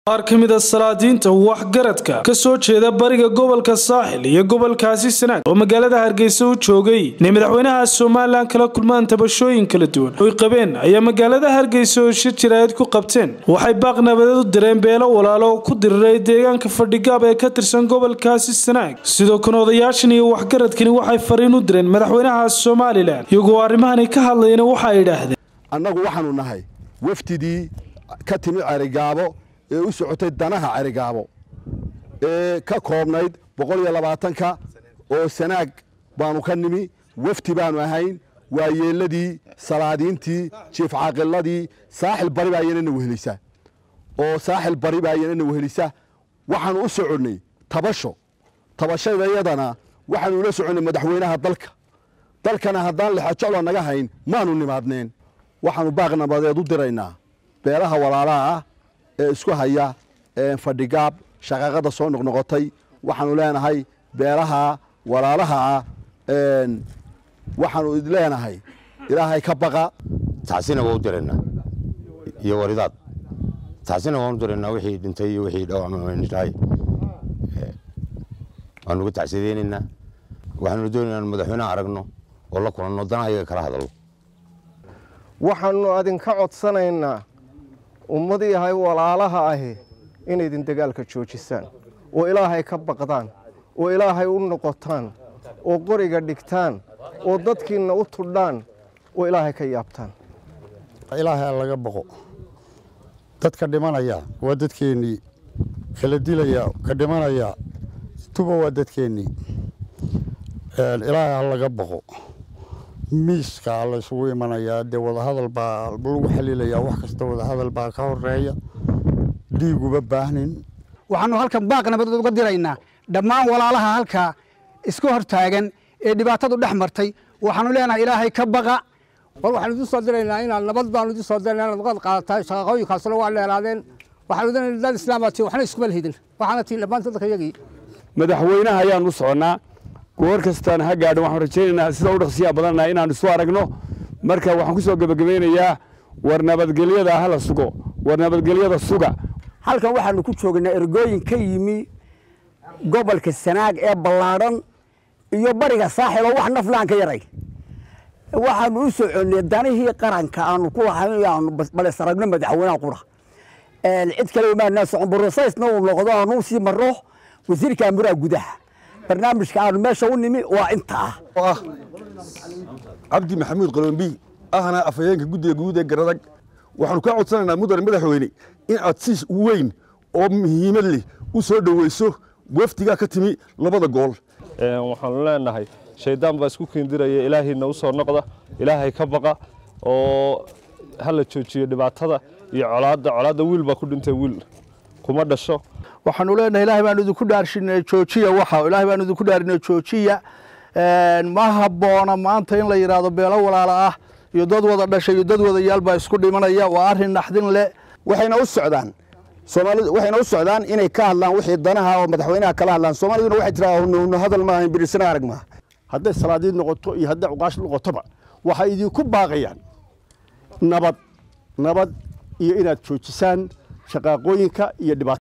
qaar ka mid a salaadiinta waxgaradka ka soo jeeda bariga gobolka saaxil iyo gobolkaasi sanaag oo magaalada hargeysa u joogay inay madaxweynaha somalilan kala kulmaan tabashooyin kala duwan oy qabeen ayaa magaalada hargeysa oo shir jiraayad ku qabteen waxay baaq nabadeed u direen beelo walaalo oo ku diriray deegaanka fadhigaab ee ka tirsan gobolkaasi sanaag sidoo kale odayaashan iyo waxgaradkani waxay fariin u direen madaxweynaha somalilan iyagoo arrimahani ka hadlayna waxa ay idhaahdeen annagu waxaanu nahay wafdidii ka timi cerigaabo ee u socotay danaha cerigaabo ee ka koobnayd boqol iyo labaatanka oo sanaag baanu ka nimi wafdi baanu ahayn waa yeelladii salaadiintii jiif caaqiladii saaxil bari baa iyanana wehelisa oo saaxil bari baa iyanana wehelisa waxaanu u soconnay tabasho tabashadayadana waxaanu ula soconnay madaxweynaha dalka dalkana haddaan lexajocla naga hayn maanu nimaadneen waxaanu baaq nabadeed u diraynaa beelaha walaalaha ah ee isku haya fadhigaab shaqaaqada soo noqnoqotay waxaanu leenahay beelaha walaalaha ah waxaanu leenahay ilaahay ka baqa tacsina waa u diraynaa iyo waridaad tacsina waan u diraynaa wixii dhintay iyo wixii dhawacmtahay waanu uga tacsideynaynaa waxaanu doonaynaa inu madaxweyneha aragno oo la kulanno danaha iyaga kala hadallo waxaannu adinka codsanaynaa ummad yahay walaalaha ahi inaydin dagaalka joojisaan oo ilaahay ka baqdaan oo ilaahay u noqotaan oo qoriga dhigtaan oo dadkiinna u tudhaan oo ilaahay ka yaabtaan ilaahay laga baqo dadka dhimanaya waa dadkeennii kala dilaya ka dhimanaya tuba waa dadkeennii ilaahay ha laga baqo miiska laysugu imanayaa dee wadahadal baa lagu xaliilayaa wax kasta wadahadal baa ka horeeya dhiiguba baahnin waxaanu halkan baaq nabadeed uga diraynaa dhammaan walaalaha halkaa iska hor taagan ee dhibaatadu dhex martay waxaanu leenahay ilaahay ka baqa war waxaanu idin soo diraynaa inaad nabad baanu idin soo diraynaa inaad uqad qaadataa shaqaqooyinkaasuna waa dheeraadeen waxaanu idin dad islaama tii waxna iskuma lehidin waxaana tii dhammaan dadka iyagii madaxweynaha ayaanu u soconnaa goor kastaan ha gaadhan waxaan rajaynaynaa sida u dhaqsiyaa badannaha inaanu isu aragno marka waxaan ku soo gebagabaynayaa war nabadgelyada hala sugo war nabadgelyada suga halkan waxaanu ku joognaa ergooyin ka yimi gobolka sanaag ee ballaadhan iyo bariga saaxil oo wax naflaan ka yaray waxaanu u soconnay danihii qaranka aanu ku lahaanu bales aragno madaxweynaha qura cid kale maanaa socon brosaysna uu noqdo aanu sii marro wasiirka amuraha gudaha barnaamijka aanu meesha u nimi waa inta ah ah cabdi maxamuud qalombi ahna afhayeenka guddiga guud ee garadag waxaanu kaa codsanaynaa mudane madaxweyne in aad si weyn oo muhiimad leh u soo dhoweyso wafdigaa ka timi labada gool waxaanu leenahay shayddaan baa isku kiindiraya ilaahayna u soo noqda ilaahay ka baqa oo hala joojiyo dhibaatada iyo colaadda colaadda wiil baa ku dhintay wiil kuma dhasho waxaanu leenahay ilaahay baanu idinku dhaarshinay joojiya waxa ilaahay baanu idinku dhaarinay joojiya ma habboona maanta in la yidhaahdo beelo walaala ah iyo dad wada dhashay iyo dad wadayaal baa isku dhimanaya waa arrin naxdin leh waxayna u socdaan soomaalidu waxayna u socdaan inay ka hadlaan wixii danaha oo madaxweynaha kala hadlaan soomaaliduna waxay tiraa hunu hadal ma ahayn birisana arag maaha hadday salaadiid noqoto iyo hadday cuqaash noqotoba waxay idinku baaqayaan nabad nabad iyo inaad joojisaan shaqaaqooyinka iyo dhibaato